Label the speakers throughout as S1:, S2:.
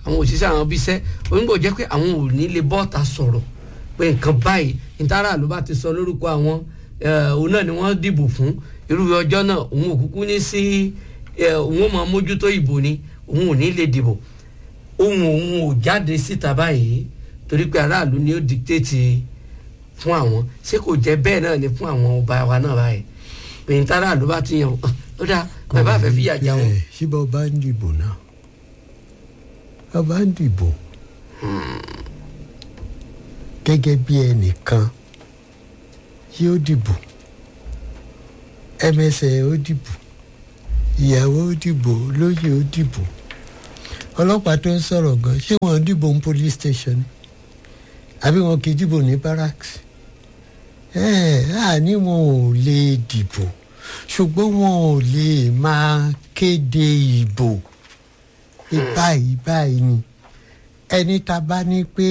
S1: àwọn òṣìṣẹ́ àwọn bíṣẹ́ onígbò jẹ́ pé àwọn ò ní lè bọ́ọ̀ta sọ̀rọ̀ pé nǹkan báyìí nítara ló bá ti sọ lórúkọ àwọn òun náà ni wọ́n dìbò fún irú ọjọ́ náà òun ò kúkú ní sí òun ò máa mójútó ìbò ni òun ò ní lè dìbò ohun òun ò jáde síta báyìí torí pé aráàlú ni ó dictate fún àwọn ṣé kò jẹ́ bẹ́ẹ̀ náà ni fún àwọn ọba wa náà báyìí pé nítara ló bá ti yàn ó dáa bàbá àfẹ́ fìyà jà wọn.
S2: síbẹ̀ ọba ń dìbò náà ọba ń dìbò gẹ́gẹ́ bí ẹnìkan yóò dìbò ẹmẹsẹ̀ ó dìbò ìyàwó ó dìbò lóyè ó dìbò ọlọ́pàá tó ń sọ̀rọ̀ gan ṣé wọ́n dìbò ní police station àbí wọn kì í dìbò ní barracks ẹ̀ ẹ́ ní wọn ò lè dìbò ṣùgbọ́n wọn ò lè máa kéde ìbò báyìí báyìí ni ẹni tá a bá ní pé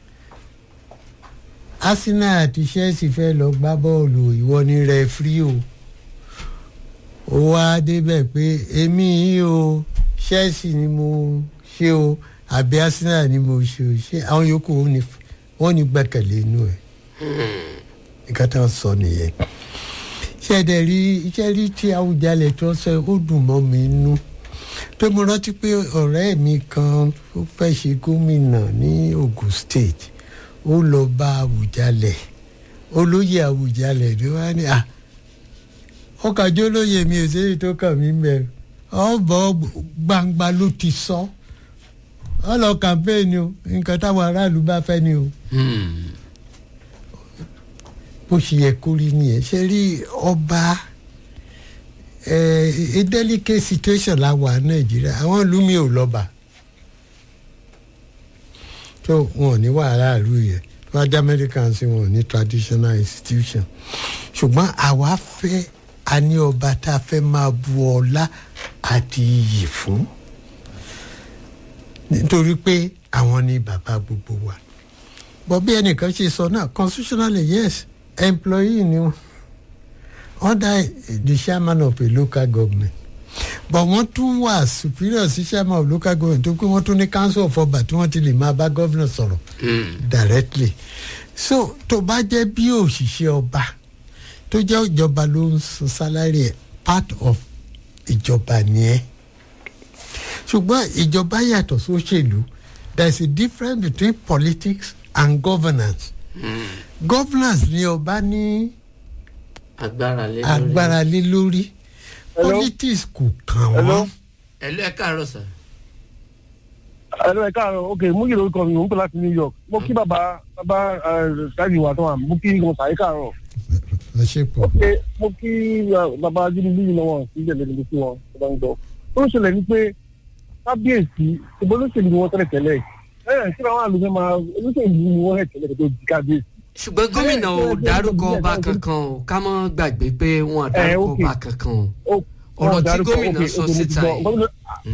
S2: Arsenal àti Chelsea fẹ́ lọ gbá bọ́ọ̀lù ìwọ ni rẹfúrí o ó wá débẹ̀ pé èmi yìí o Chelsea ni mo ṣe o àbí Arsenal ni mo ṣe o ṣe àwọn yòókù wọn ní gbẹ́kẹ̀lé inú ẹ̀ nǹkan tó ń sọ nìyẹn ṣẹ̀dẹ̀ rí iṣẹ́ rí tí Awùjalẹ̀ tó sọ ó dùn mọ́ mi nú pé mo rántí pé ọ̀rẹ́ mi kan ó fẹ́ ṣe gómìnà ní Ogun State ó lọ bá Awùjalẹ̀ olóyè Awùjalẹ̀ ló wá ní à ọkàjọ́ olóyè mi ò sẹ́yìn tó kàn mí mẹ́rin ọ̀bọ̀ gbangba ló ti sọ ọ lọ kàmpéènì o nǹkan táwọn aráàlú bá fẹ́ ni o bó ṣe yẹ kó rí nìyẹn ṣe rí ọba ẹ delicate situation la wà nàìjíríà àwọn ìlú mi ò lọ́ba tó wọn ò ní wàhálà ìlú yẹn wájú amẹ́ríkà sí wọn ò ní traditional institution ṣùgbọ́n àwa fẹ́ a ní ọba tá a fẹ́ máa bu ọlá àti iyì fún nítorí pé àwọn ni bàbá gbogbo wa bọ́ bí ẹnìkan ṣe sọ náà constitutionally yes employee ni wọn under the chairman of a local government but wọ́n tún wà superior sí chairman of local government tó pé wọ́n tún ní council of ọba tí wọ́n ti lè máa bá governor sọ̀rọ̀ directly so tó bá jẹ́ bí òṣìṣẹ́ ọba tó jẹ́ ìjọba ló ń san salary ẹ̀ part of ìjọba nìyẹn ṣùgbọ́n ìjọba yàtọ̀ sóṣèlú there is a difference between politics and governance mm. governance ni ọba ní
S1: agbára lé lórí
S2: agbára lé lórí politics kò kàn wọ́n.
S1: ẹ̀lú ẹ̀ káàárọ̀ sà.
S3: ẹ̀lú ẹ̀ káàárọ̀ ok mú yìí lórúkọ mi mò ń pè láti New York mo kí bàbá bàbá ṣáàjì wà tó wà mo kí wọn sàyè káàárọ̀.
S2: ẹ ṣe pọ̀.
S3: ok mo kí bàbá jíníbí yìí lọ́wọ́ sí ìjẹ̀lẹ̀ níbi tí wọ́n bá ń gbọ́. ó ń ṣẹlẹ̀ ní pé kábíyèsí ìbọn olóṣèlú ni wọ́n tẹ́lẹ̀ tẹ́lẹ̀ ẹ̀ ṣé àwọn àlùfẹ́ máa olóṣèlú ni wọ́n rẹ̀ tẹ́lẹ̀ tó di kábíyèsí
S1: ṣùgbọ́n gómìnà ò dárúkọ ọba kankan o ká mọ́ gbàgbé pé wọn ò dárúkọ ọba kankan o ọ̀rọ̀ tí gómìnà sọ síta yìí.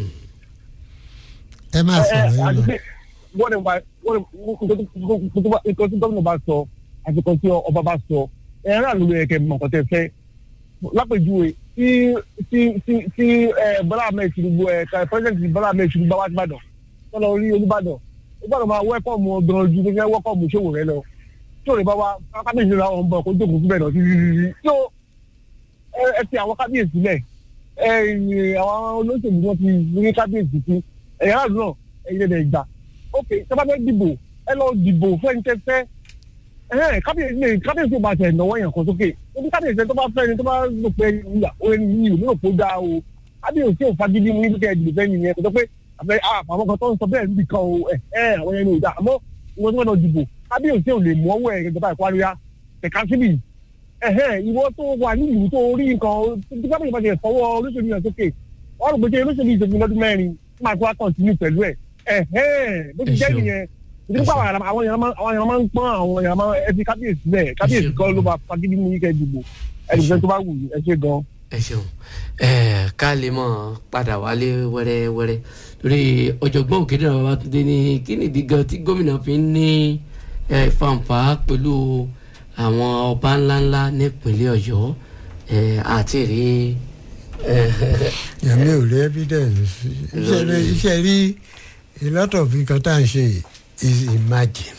S2: ẹ máa sọ̀rọ̀ yín lọ.
S3: wọ́n ní wọ́n ní nǹkan tí gómìnà bá sọ àti nǹkan tí ọba bá sọ ẹ̀rọ àlùmọ̀ ẹ̀kẹ́ mọ̀ nǹkan tẹ́ fẹ́ lápèjúwe tí tí tí tí Bọ́lá Ahmed Tinubu ẹ̀ka pẹ́sidẹ̀ntì Bọ́lá Ahmed Tinubu bá wá sí Ìbàdàn wọ́n lọ rí Olúbàdàn Olúbàdàn máa wẹ́kọ̀mù ọgbọ̀n ju gẹ́gẹ́ wẹ́kọ̀mù ṣòwò rẹ lọ tí òde bá wa kábíyèsí ra ọ̀n bọ̀ kó jókòó síbẹ̀ náà títí títí tó ẹ ti àwọn kábíyèsí lẹ̀ ẹ àwọn olóṣèlú wọn ti rí kábíyèsí sí ẹ̀yà aráàlú náà ẹ̀yẹ lẹ̀ gbà ok sábà fẹ́ dìbò ẹ lọ dìbò fẹ́ntẹ́fẹ́ kábíyèsí lè kábíyèsí ò bá tẹ̀ náwó yẹn kan sókè ebi kábíyèsí tó bá fẹ́ ni tó bá lò pé ẹni yìí ò ní òpó dáa o kábíyèsí ò fagídí mú níbi kẹ́ ẹ̀ dìbò fẹ́ nìyẹn kò tó pé àwọn kan tó ń sọ bẹ́ẹ̀ níbi kan o ẹ̀ àwọn yẹn ní ìdá àmọ́ ìwọ́n tó wọ́n lọ dìbò kábíyèsí ò lè mú ọwọ́ ẹ̀ gẹ́gẹ́ báyìí kwariya ẹ̀ka síbì ìwọ tó wà ní ìlú tó rí nǹkan tí kábíyèsí bá ti fọwọ́ olóṣèlú yẹn sókè wọ́n rò pé ṣé olóṣèlú ìṣègùn lọ́dún mẹ́rin tí màá tó wá kọ̀ǹtínú pẹ̀lú ẹ̀ bó ti jẹ́ nìyẹn nípa àwọn èèyàn máa ń pọ́n àwọn èèyàn máa ẹ fi kábíyèsí bẹ́ẹ̀ kábíyèsí kan ló bá fagídí mú yíkẹ́ dìbò ẹnìkan tó bá wù ẹ ṣe gan.
S1: ẹ ṣeun ká lè mọ padà wálé wẹ́rẹ́wẹ́rẹ́ lórí ọ̀jọ̀gbọ́n òkèdè Babátúndé ní kí nìdí gan tí gómìnà fi ń ní fanfa pẹ̀lú àwọn ọba ńláńlá nípínlẹ̀ Ọ̀yọ́ àti rí.
S2: èmi ò rí evidence iṣẹ́ rí a lot of nǹkan tá à ń ṣe is imagine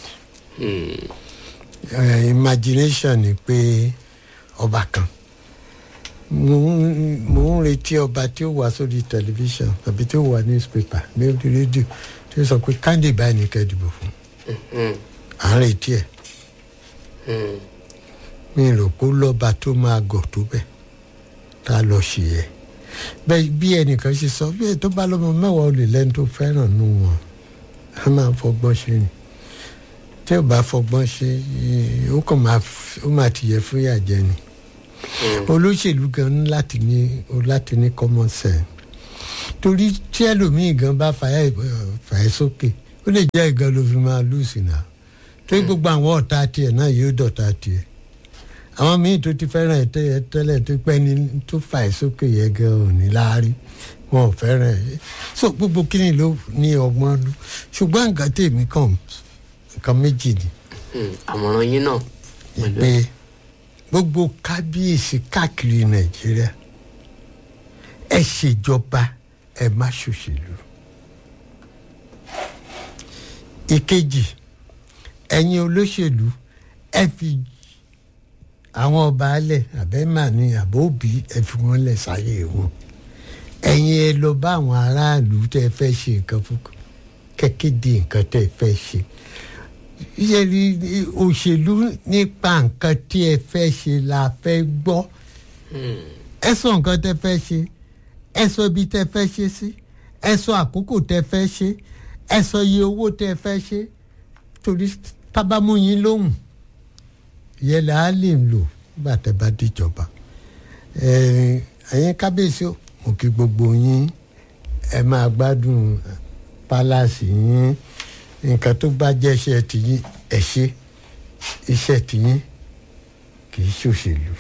S2: uh, imagination ni pé ọba kan mo ń mo ń retí ọba tí ó wà sórí tẹlifíṣàn tàbí tí ó wà newspaper ní orí rédíò tí ó sọ pé kándé báyìí ní kẹ́ dìbò fún à ń retí ẹ̀ mi rò pé lọ́ba tó máa gọ̀ tó bẹ́ẹ̀ tá a lọ ṣe ẹ̀ bẹ́ẹ̀ bí ẹnìkan ṣe sọ bí ẹ tó bá lọ́mọ mẹ́wàá olè lẹ́nu tó fẹ́ràn nù wọn a máa fọgbọ́n ṣe ni tí ò bá fọgbọ́n ṣe eh, ó kàn máa f- ó máa tìyẹ fún ìyàjẹ́ ni olóṣèlú gan ní láti ní ó láti ní common sense torí tí ẹlòmíì gan bá fàyà ìbọn- fàyà sókè ó lè jẹ́ ìgan ló fi máa lùsì náà torí gbogbo àwọn ọ̀tá tiẹ̀ náà yóò dọ̀tá tiẹ̀ àwọn míì tó ti fẹ́ràn ẹ̀ tẹ́- tẹ́lẹ̀ tó pẹ́ ní tó fàyà sókè yẹ gan ò ní láárí wọn ò fẹ́ràn ẹ̀ so gbogbo kíni ló ní ọgbọ́n lù ṣùgbọ́n nǹkan tèmi kàn nǹkan méjì ni
S1: àmọ̀ràn yín náà pẹ̀lú
S2: pé gbogbo kábíyèsí káàkiri nàìjíríà ẹ ṣèjọba ẹ má ṣòṣèlú. ìkejì ẹ̀yin olóṣèlú ẹ fi àwọn ọba alẹ̀ àbẹ́màní àbóbí ẹ fi wọ́n lẹ̀ sáyé wọn ẹ̀yin ẹ lọ bá àwọn aráàlú tẹ́ ẹ fẹ́ ṣe nǹkan fún kẹ́kéde nǹkan tẹ́ ẹ fẹ́ ṣe yẹri òṣèlú nípa nǹkan tí ẹ fẹ́ ṣe la fẹ́ gbọ́ ẹ sọ nǹkan tẹ fẹ́ ṣe ẹ sọ ibi tẹ fẹ́ ṣe sí ẹ sọ àkókò tẹ fẹ́ ṣe ẹ sọ iye owó tẹ fẹ́ ṣe torí tábàmú yín lóhùn yẹn là á lè lò nígbà tẹ bá díjọba ẹ ẹ̀yin kábíyèsí o mo kí gbogbo yín ẹ máa gbádùn pálásì yín nǹkan tó bá jẹ́ iṣẹ́ tìyín ẹ ṣe iṣẹ́ tìyín kì í ṣòṣèlú.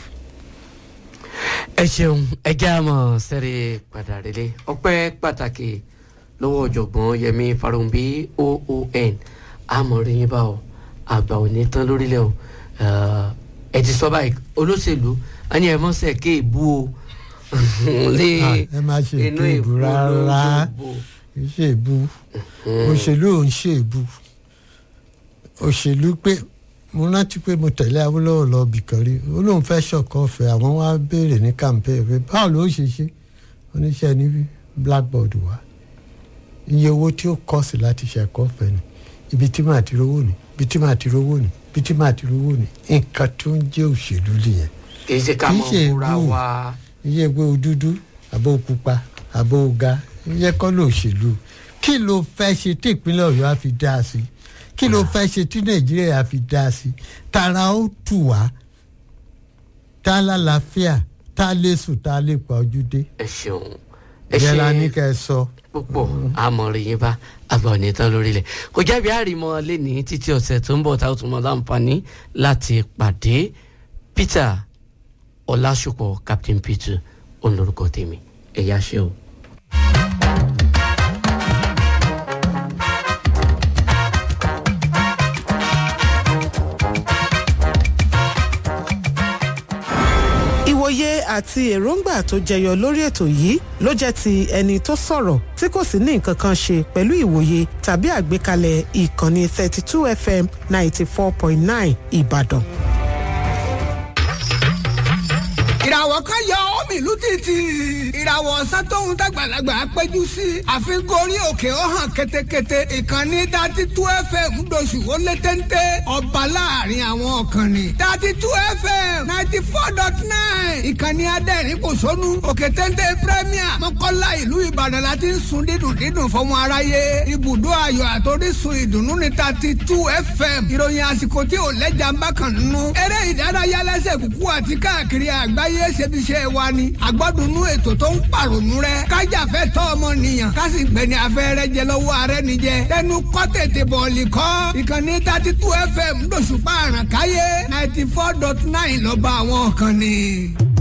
S1: ẹ ṣeun ẹ jẹ́ àmọ́ sẹ́rẹ̀ padà rẹ̀lẹ̀ ọpẹ́ pàtàkì lọ́wọ́ ọ̀jọ̀gbọ́n yẹmi farunbi oon àmọ̀rin yín bá ọ àgbà ò ní tán lórílẹ̀ o ẹ ti sọ báyìí olóṣèlú a ní ẹ mọ́sẹ̀ ké ìbú o lé
S2: Ah, ẹ má ṣe
S1: inú
S2: ètò ìbú rárá
S1: ìbò
S2: kì í ṣe ìbú òṣèlú ò ń ṣe ìbú òṣèlú pé mo rántí pé mo tẹ̀lé awolowo lọ bìkan rí ó lóun fẹ́ ṣọ̀kan ọ̀fẹ́ àwọn wá béèrè ní campaign pé báwo ló ṣe ṣe oníṣẹ́ ní blackboard wá iye owó tí ó kọ́ sí láti ṣe ẹ̀kọ́ ọ̀fẹ́ ni ibi tí màá ti rówó ni ibi tí màá ti rówó ni ibi tí màá ti rówó ni nǹkan tó ń jẹ́ òṣèlú nìyẹn
S1: kì í ṣe ká
S2: kì í
S1: mọ̀
S2: ṣe
S1: fúra
S2: ìbú.
S1: wa
S2: iye pé o dúdú àbó o pupa àbó o ga iye kọ́ ló ṣèlú kí ló fẹ́ ṣe tí ìpínlẹ̀ ọ̀yọ́ á fi dá sí kí ló fẹ́ ṣe tí nàìjíríà á fi dá sí tara ó tù wá tá a lálàáfíà tá a lè sùn tá a lè pa ojú dé
S1: ẹ ṣeun ẹ
S2: ìyẹn la
S1: ṣe
S2: ní kẹ́ ẹ sọ.
S1: púpọ̀ àmọ̀rin yín bá àgbà òní tán lórílẹ̀ kò jábí àrìmọ́ lẹ́ni títí ọ̀sẹ̀ tó ń bọ̀ tá a tún mọ́ láǹfààní láti pàdé peter ọlásùpọ̀ captain peter òun lorúkọ tèmi ẹ̀yà ṣe o.
S4: ìwòye àti èròǹgbà tó jẹyọ lórí ètò yìí ló jẹ́ ti ẹni tó sọ̀rọ̀ tí kò sì ní nǹkan kan ṣe pẹ̀lú ìwòye tàbí àgbékalẹ̀ ìkànnì 32 fm 94.9 ìbàdàn.
S5: ìràwọ̀ kan yọ omi ìlú títì ìràwọ̀ ọ̀sán tóun dàgbàlagbà péjú sí àfikún orí òkè ó hàn ketekete ìkànnì dati tú fm doṣù ó lé téńté ọba láàrin àwọn ọ̀kànnì dati tú fm ninety four dot nine ìkànnì adẹ́rìn kò sónú òkè téńté premier mọ́kànlá ìlú ìbàdàn láti ń sun dídùn dídùn fọmọ aráyé ibùdó ayọ̀ àtòrísun ìdùnnú ní dati tú fm ìròyìn àsìkò tí ò lẹ́jà ń bá kàn nínú eré ìdárayá lẹ́sẹ̀ kúkú àti káàkiri àgbáyé ṣebiṣẹ́ wa ni àgbọ́dúnú ètò tó ń pàrònú rẹ kájàfẹ́ tọ́ ọmọnìyàn kásì gbẹ̀ni afẹ́rẹ́ jẹ lọ́wọ́ ààrẹ nìjẹ tẹnu kọ́ tètè bọ̀ọ̀lì kọ́ ìkànnì thirty two fm lóṣùpá àràkáyé ninety four dot nine lọ́ba àwọn kan ni.